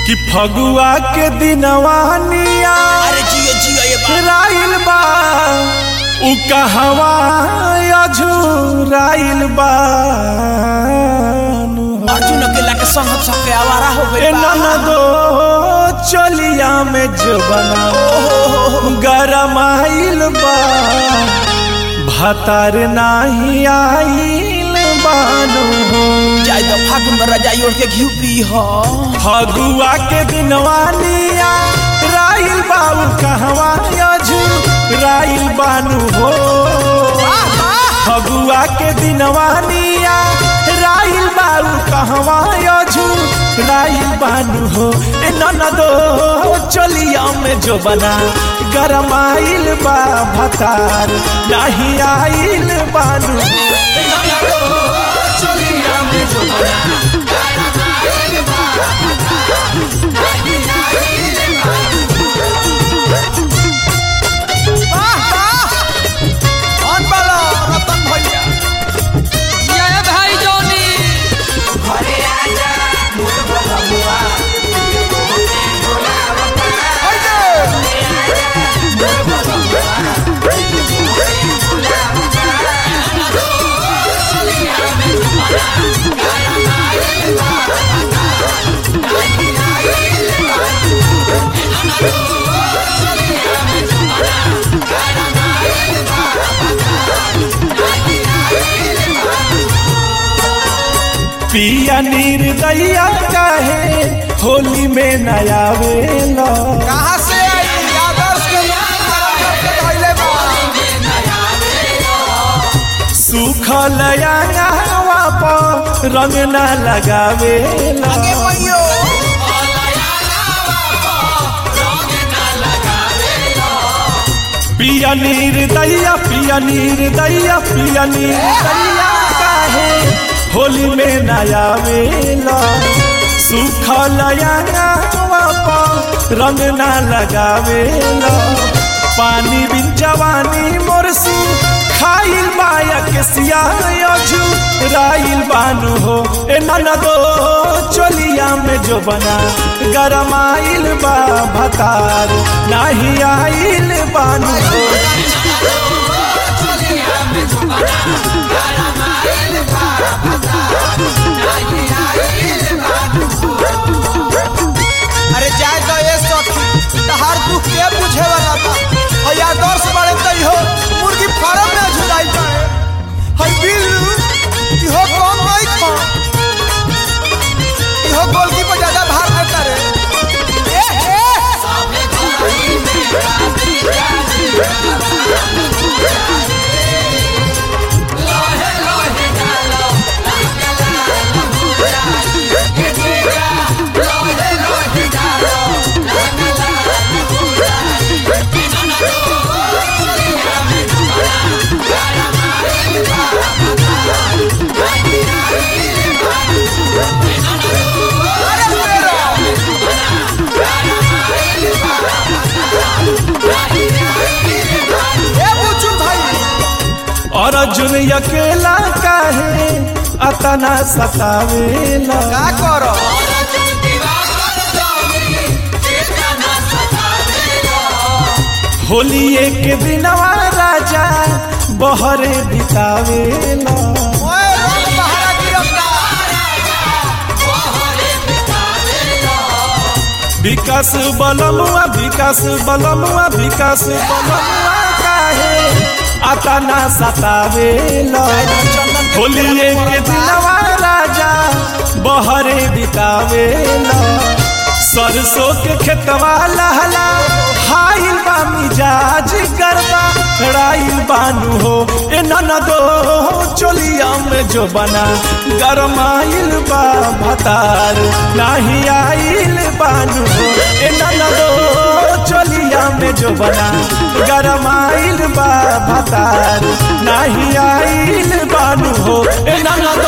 कि फगुआ के दिनवानिया अरे जियो जियो ये बात राइल बा उ कहवा अझुराइल बा अर्जुन अकेला के संग सबके आवारा हो ए गई बा ननदो चलिया में जो बना गरमाइल बा भतार नाही आइल बानो जाय तो फागुन में रजाई ओढ़ के घी पी हो फगुआ के दिनवानिया राइल बाबू कहवा अझू राइल बानू हो फगुआ के दिनवानिया राइल बाबू कहवा अझू राइल बानू हो ए ननदो चलिया में जो बना गरमाइल बा भतार नाही आइल बानू चलिया में जो बना कौन बोलो रतन भैया ये भाई जोनी पिया निर्दया काहे होली में नया वेला कहाँ से आई आदर्श के पहले बा सुखल अंगवा पर रंग न लगावेला आगे भैयो पिया निर्दया पिया निर्दया पिया निर्दया काहे होली में नया वेला सुखल अंगवा पर रंग न लगावेला पानी बिन जवानी मोरसी खाइल माया के सिया अझू राइल बानू हो ए ननदो चलिया में जो बना गरमाइल बा भतार नाही आइल बानू हो अरे जाए तो ये सखी तहार दुख के बुझे वाला बा हई आदर्श बड़े तई हो मुर्गी फार्म में झुराई बाड़े हई बिल इहो कम नहीं खा इहो गोलकी पर ज्यादा भार देता रे ए ए अरे मेरा ए बुचू भाई और अर्जुन अकेला काहे अतना सतावेला का करो होली एक दिनवा राजा बहरे बितावेला ओए रंग बहारा गिरफ्ता विकास बलमुआ विकास बलमुआ विकास बलमुआ काहे अतना सतावेला होली एक दिनवा राजा बहरे बितावेला सरसों के खेतवा लहला हाइल बा मिजाज गरबा राइल बानू हो ए ननदो चोलिया में जो बना गरमाइल बा भतार नाही आइल बानू हो ए ननदो चोलिया में जो बना गरमाइल बा भतार नाही आइल बानू हो ए ननदो